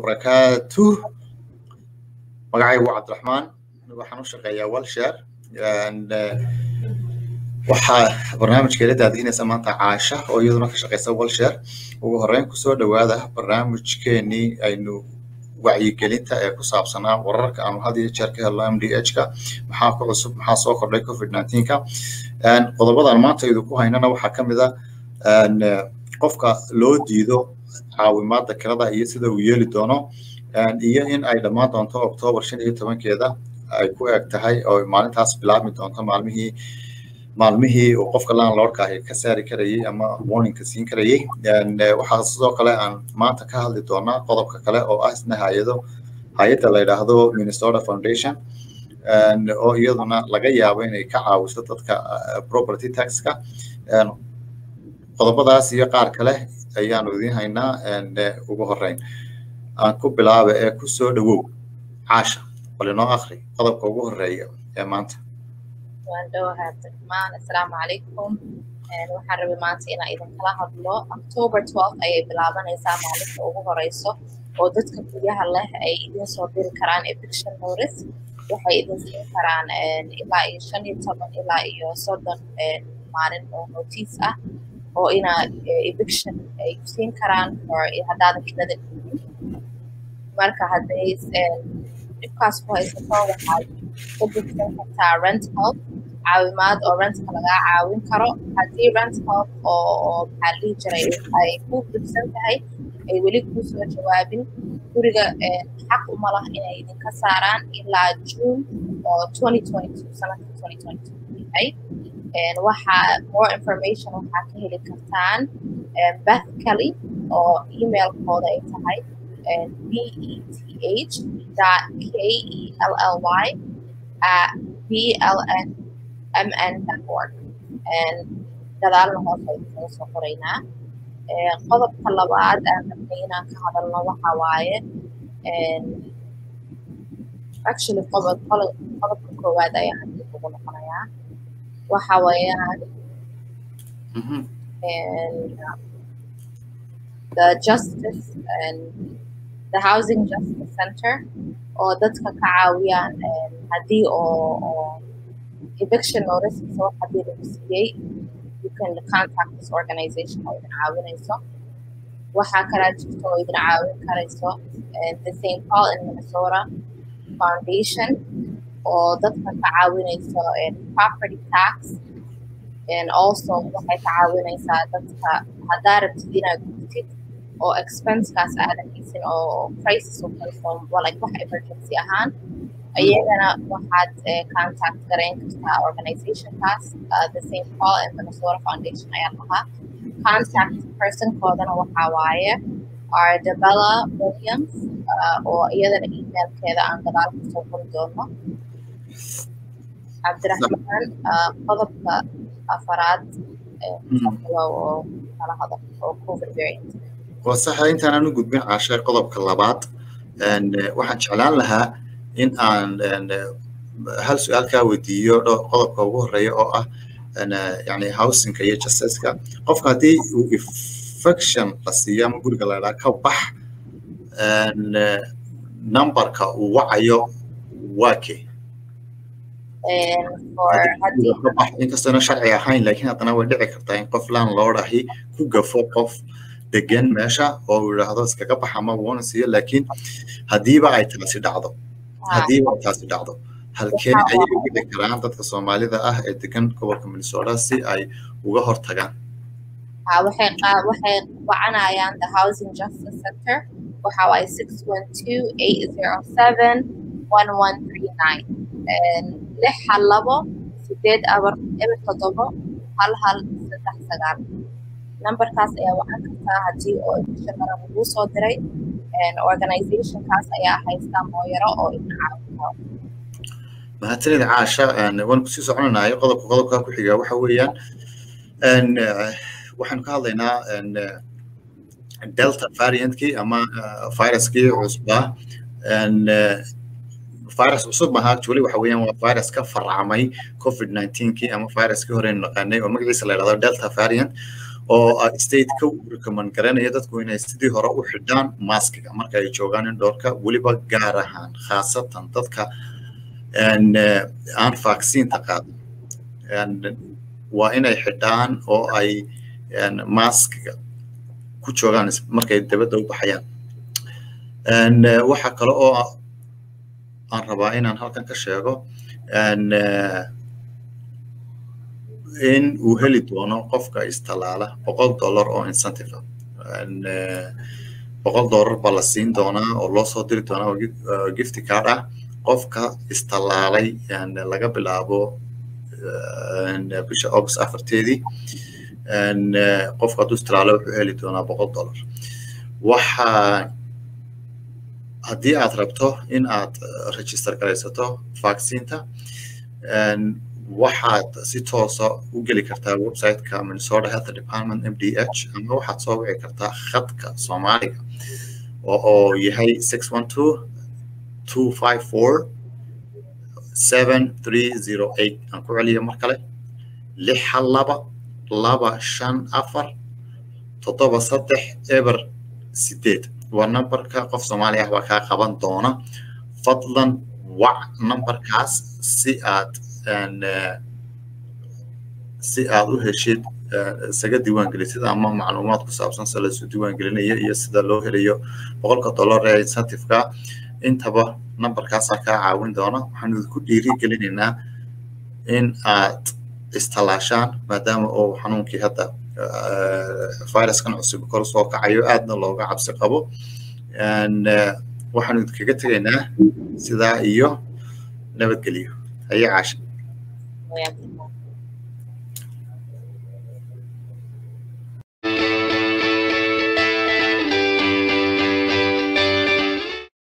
wabarakaatuh magacaygu waa cabdiraxmaan waxaan u shaqeeyaa walshare waxaa barnaamijkeela daadihinaysa maanta caasha oo iyaduna ka shaqeysa walshare ugu horeyn kusoo dhowaada barnaamijkeenii aynu wacyigelinta ee ku saabsanaa wararka aanu had iyo jeer ka helno m d h ka maxaa ku cusub maxaa soo kordhay covid nineteen ka qodobadan maanta idinku haynana waxaa ka mid a qofka loo diido caawimaadda kirada iyo sida uu yeeli doono iyo in ay dhammaan doonto octoobar shan iyo tobankeeda ay ku eg tahay oo maalintaas bilaabmi doonto maalmihii maalmihii uu qofka landlordka ahi ka saari karayay ama warningka siin karayay waxaa sidoo kale aan maanta ka hadli doonaa qodobka kale oo ah isna hay-ado hay-adda la yidhaahdo minnesota foundation oo iyaduna laga yaabo inay ka caawiso dadka property taxka qodobadaas iyo qaar kale ayaanu idiin haynaa ugu horeyn aan ku bilaaba ee ku soo dhowow caasha bal inoo akri qodobka ugu horeeya ee maanta waan dhowahay cabdiraxmaan assalaamu calaykum waxaan rabay maanta inaan idinkala hadlo october twelve ayay bilaabanaysaa maalinta ugu horeyso oo dadka guryaha leh ay idin soo diri karaan eviction notice waxay idin siin karaan ilaa iyo shan iyo toban ilaa iyo soddon maalin oo notice ah oo inaa eviction ay siin karaan haddaadan kirada dhigin marka hadday dhibkaas ku haysato waxaad ka bixsan kartaa rent help caawimaad oo rentka lagaa caawin karo haddii rent help oo maxaa la dhihi jiray ay ku bixsan tahay ay weli kuu soo jawaabin guriga xaq uma lah inay idinka saaraan ilaa june oo twenty twenty two sanadka twenty twenty two yahay waxaa more information waxaa ka heli kartaan beth kelly oo emailkooda ay tahay beth dot k-e-l-l-y at blnmn dot org gadaalna hoos aynu soo qoraynaa qodobka labaad aan rabnay inaan ka hadalno waxa waaye actually qodob qodobka koowaad ayaan hadii ugu noqonayaa waxa weeyaan the justice and the housing justice center oo dadka ka caawiyaan haddii oo oo eviction notice mise wax haddii lagu siiyey you can contact this organization oo idin caawinayso waxaa kalaa jirta oo idin caawin karayso the st paul in minnesota foundation oo dadka ka caawinayso property tax and also waxay ka caawinaysaa dadka haddaa rabtid inaad gurtid oo expense-kaas aadan haysin oo crisis u hayso like wax emergency ahaan ayagana waxaad contact garayn kartaa organizationkaas the st paul and minnesota foundation ayaa lahaa contact personkoodana waxaa waaye ardabella williams oo iyadana emailkeeda aan gadaal kusoo qori doono cabdiraxmaan qodobka afaraad oo kala hadal oo covid variant waa saxa intaanaan u gudbin caashay qodobka labaad waxaan jeclaan lahaa in aan hal su-aal kaa weydiiyo qodobka ugu horeeya oo ah yani housingka iyo justiska qofka haddii uu infection la siiyo ama guriga la idhaha ka bax numberka uu wacayo waa kee inkastoona sharci ahayn laakiin haddana way dhici kartaa in qof landlord ahi ku gafo qof degan meesha oo uu yidhaahdo iskaga bax ama wuuna siiyo laakiin haddiiba ay taasi dhacdo haddiiba ay taasi dhacdo halkeen ayay u dhici karaan dadka soomaalida ah ee degan gobolka minnesota si ay uga hortagaan waxay waxay wacanayaan the housing justice center waxa waaye six one two eight zero seven one one three nine lix hal labo sideed abar eber toddobo hal hal saddex sagaal numberkaas ayaa wacan kartaa haddii oo shaqara laguu soo diray organizationkaas ayaa haysta mooyaro oo idin caawin karo mahadsanida caasha waan kusii soconanayo qodobka qodobka ku xiga waxa weeyaan waxaanu ka hadlaynaa delta variantkii ama viruskii cusbaa virus cusub maaha actually waxa weeyaan waa virus ka farcamay covid 19kii ama viruskii hore naqaanay oo magaciisa la yidhahdo delta variant oo stateka u recommend garanaya dadku inay sidii hore u xidhaan maskiga marka ay joogaan indoorka weliba gaar ahaan khaasatan dadka aan vaccine-ta qaadan waa inay xidhaan oo ay maskiga ku joogaan markay dabadda u baxayaan waxa kale oo aan rabaa inaan halkan ka sheego in uu heli doono qofka istalaala boqol dollar oo incentive boqol dollar baa la siin doonaa oo loo soo diri doonaa oo gifty card ah qofka istalaalay laga bilaabo bisha august afarteedii qofka hadduu istalaalo wuxuu heli doonaa boqol dollar waxaa haddii aad rabto in aad register garaysato vaccinta waxaad si toosa u geli kartaa websiteka minnesota health department m d h ama waxaad soo wici kartaa khadka soomaaliga oo yahay six one two two five four seven three zero eight aan ku celiya mar kale lix hal laba laba shan afar toddoba saddex eber sideed waa numberka qof soomaali ah baa kaa qaban doona fadlan wac numberkaas si aad si aad u heshid isaga diiwaangelisid ama macluumaad ku saabsan sida laisu diiwaangelinayo iyo sida loo helayo boqolka dollar ee incentiveka intaba numberkaasaa kaa caawin doona waxaan idinku dhiiri gelinaynaa in aad istalaashaan maadaama uu xanuunkii hadda viruskan cusub kor soo kacayo aadna looga cabsi qabo waxaanu idinkaga tegaynaa sidaa iyo nabadgelyo haye caasha